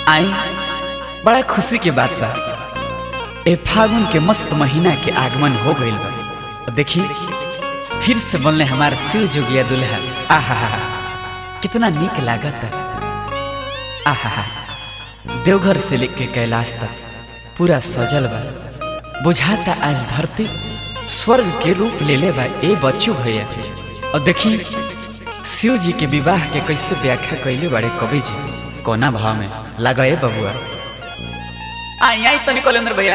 आई बड़ा खुशी के बात बा ए फागुन के मस्त महीना के आगमन हो गइल बा और देखी फिर से बनले हमार शिव जोगिया दुल्हा आहा कितना निक लागत आहा देवघर से लेके कैलाश तक पूरा सजल बा बुझाता आज धरती स्वर्ग के रूप ले ले बा ए बच्चू भैया और देखी शिव जी के विवाह के कैसे व्याख्या कैले बड़े कवि जी कोना भाव में लगे बबुआ आई आई तनी कलेंद्र भैया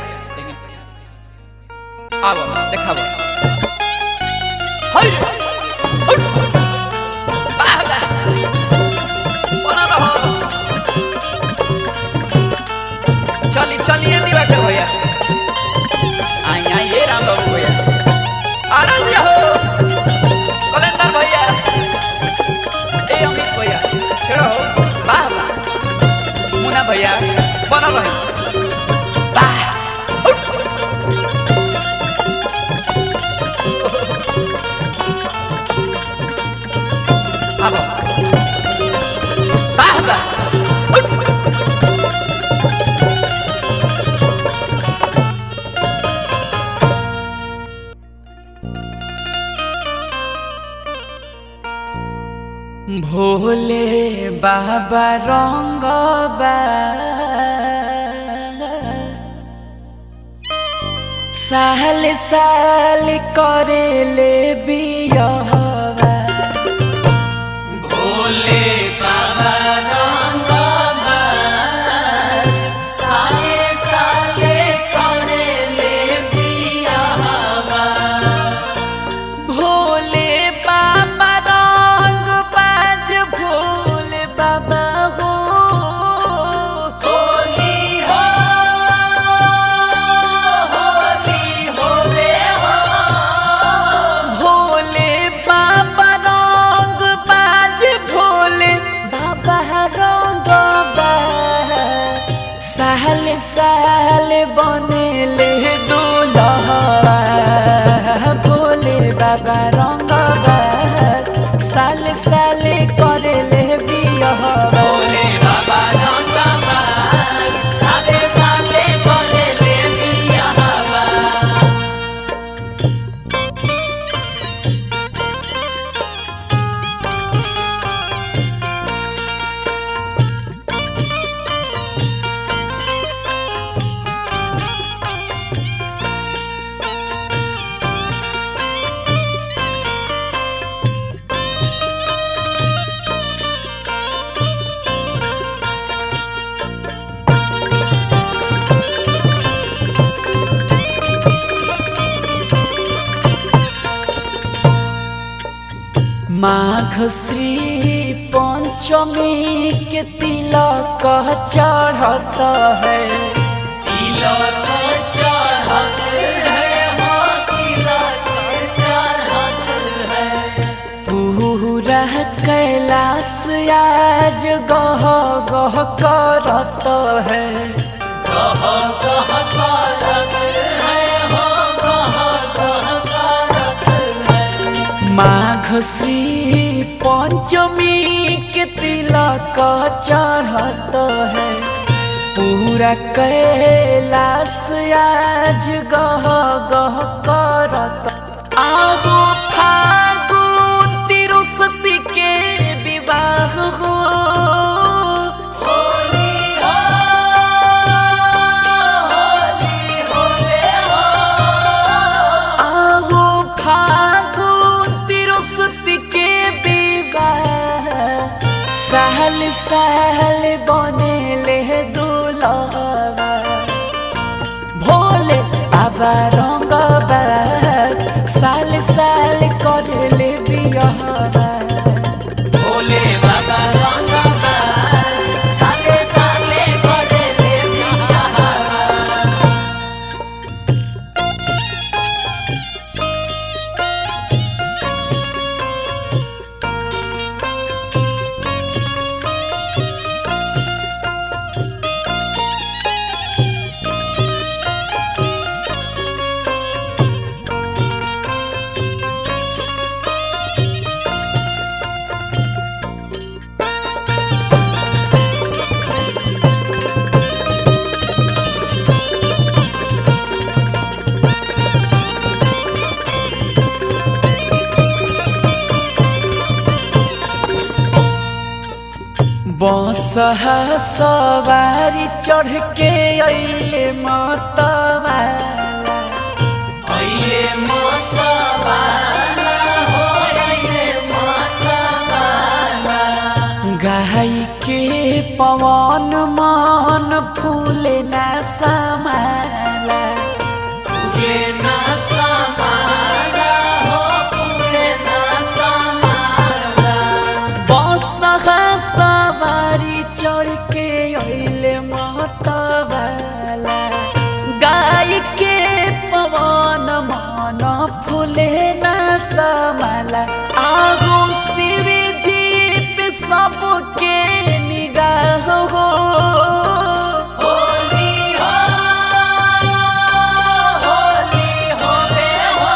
आवो देखाबो हई हई। वाह, वाह। बना रहो। चली चलिए दिवाकर भैया आई आई ये राम बाबू भैया आराम से हो कलेंदर भैया ए अमित भैया छेड़ो हो वाह वाह मुना भैया बना रहे वाह आबो वाह वाह भोले बाबा रंग साल साल करे ले बियहवा भोले बाबा रंग साले साले करे ले बियहवा भोले बाबा रंग बाज भोले बाबा हो होली हो होली होले हो भोले बाबा रंग बाज भोले बाबा रंग बाज साल साल बनेले दुलहवा भोले बाबा रंग साल साल करेले बियहवा भोले बाबा रंग साले साले करेले बियहवा माघ श्री पंचमी के तिलक चढ़त है तिलक चढ़त है हो तिलक चढ़त है पूरा कैलाश आज गह गह करत है गह गह करत है हो गह गह करत है माघ श्री पंचमी के तिलक चढ़त है पूरा कैलाश आज गह गह करत आगो फागुन तिरुसती के विवाह हो आहो फागुन तिरुसती के विवाह साल साल बनेले दुलहवा भोले बाबा रंग साल साल करले बियहवा भोले बाबा रंग साले साले करले बियहवा बसहा सवारी चढ़ के अइले मतवा अइले मतवाला हो अइले मतवाला गाई के पवन मन फूले ना समाला फूले ना समाला हो फूले ना समाला बसहा सवारी चढ़ के अइले मतवाला गाय के पवन मन फूले ना समाला आगो शिव जी पे सबके निगाह हो होली हो होली हो बे हो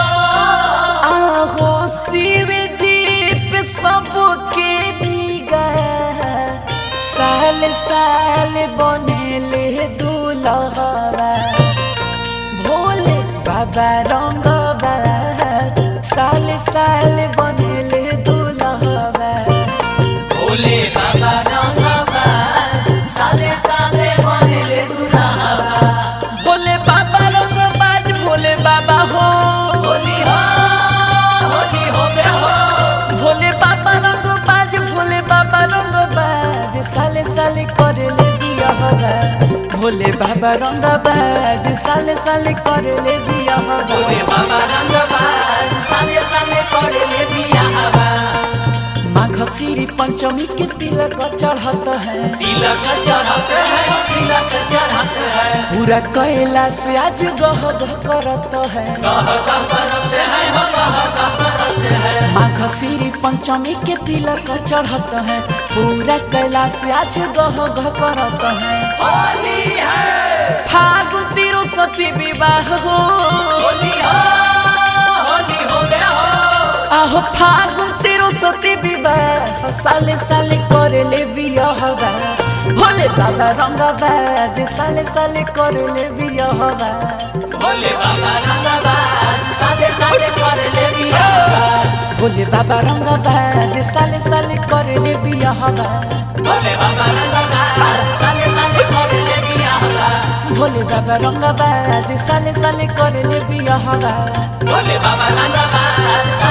आहो शिव जी पे सबके निगाह साल साल बनेले दुलहवा भोले बाबा रंगवा साल साल बनेले दुलहवा भोले बाबा रंगवा साले साले बनेले दुल्हावा भोले बाबा रंगबाज भोले बाबा हो होली हो होली हो बे हो भोले बाबा रंगबाज भोले बाबा रंगबाज साले साले करले बियाहवा भोले बाबा रंगबाज साले साले करले बियाहवा भोले बाबा रंगवा साले साले करेले बियाहवा माघ श्री पंचमी के तिलक चढ़त है तिलक चढ़त है तिलक चढ़त है पूरा कैलाश आज गह गह करत है कह कह करत है हो कह कह करत है माघ श्री पंचमी के तिलक चढ़त है पूरा कैलाश आज गह गह करत है होली है फागुन तिरुसती विवाह हो होली हो होली हो बे हो आहो फागुन तिरुसती विवाह साले साले करले बियाहवा भोले बाबा रंगबाज साले साले करले बियाहवा भोले बाबा रंगवा साले साले करेले बियाहवा भोले बाबा रंगबाज साले साले करले बियाहवा भोले बाबा रंगवा साले साले करेले बियाहवा भोले बाबा रंगबाज साले साले करले बियाहवा भोले बाबा रंगवा